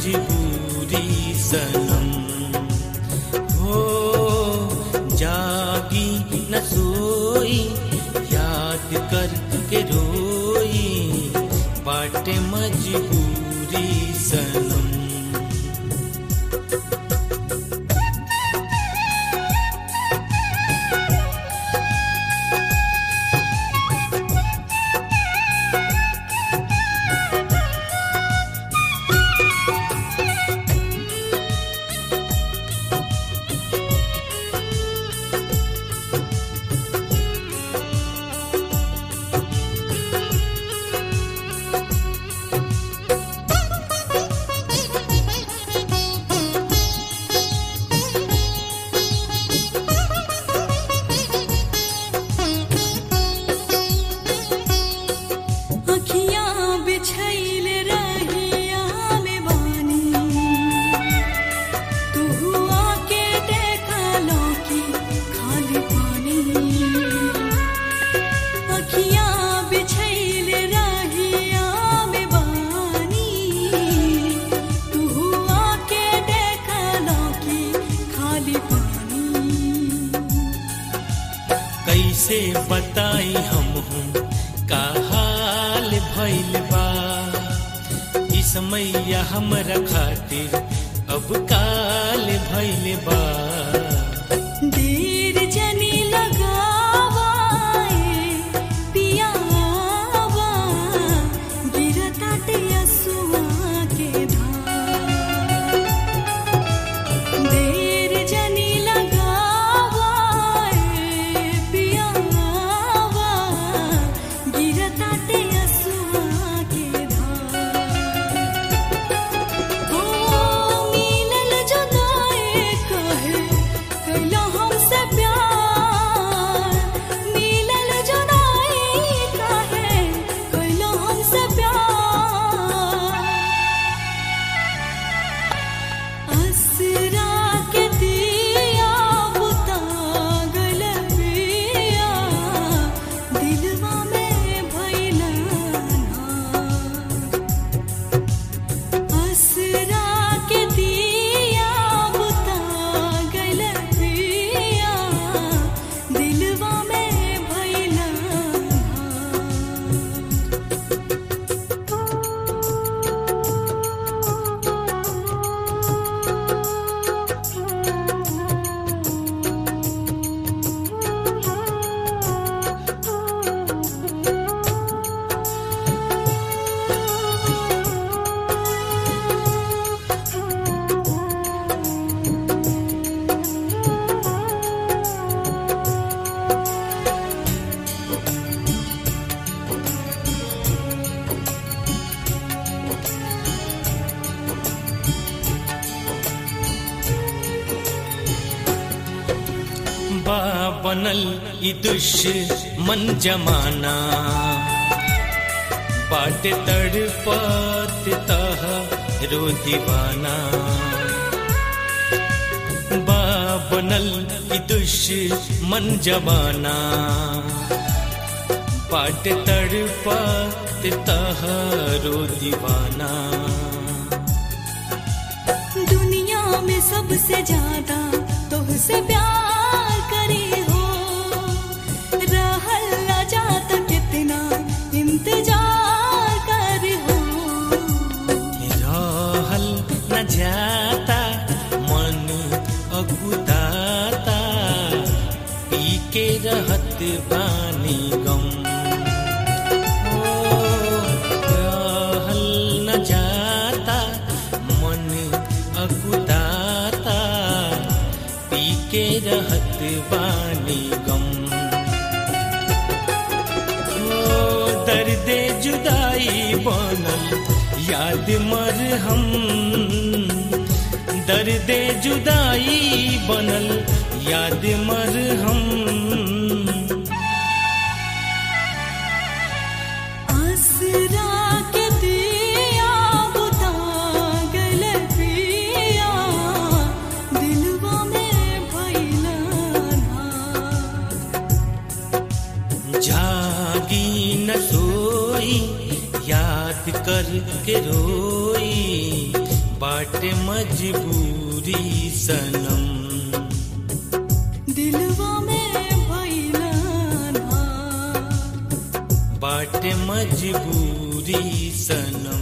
मजबूरी सनम हो जागी न सोई याद करके रोई बाटे मजबूरी सनम अखियाँ बिछैल रहिया में बानी तू हुआ के देखा लौकी खाली पानी अखियाँ बिछैल रहिया में बानी तू हुआ के देखा लौकी खाली पानी कैसे बताई हम हूँ का हाल भइल बा ई समैया हमरा खातिर अब काल भइल बा देर जनी लगावाए पियावा गिरताटे असुआ के धार देर जनी लगावाए पियावा गिरताटे असुआ के धार ओ मिलल जुदाई कहे कैला हमसे प्यार मिलल जुदाई कहे कैला हमसे प्यार असरा के दिया बुता गल पिया दिलवा में भइला ना असरा के दिया बुता गल पिया दिलवा में भइला बा बनल ई दुश्मन जमाना बाट तड़पत तह रो दीवाना बा बनल ई दुश्मन जमाना बाट तड़पत तह रो दीवाना दुनिया में सबसे ज्यादा तुझसे प्यार करे हो रहल न जाता कितना इंतजार कर हो रहल न जाता मन अगुदाता पी के रहत बानी गम ओ, रहल न जाता मन अगुदाता पी के रहत बानी गम ओ दर्दे जुदाई बनल याद मर हम दर्दे जुदाई बनल याद मर हम आसरा के दिया बुता गल पिया दिलवा में भइला ना जागी न सोई याद कर के रोई बाटे मजबूरी सनम दिलवा में भइलन हार बाटे मजबूरी सनम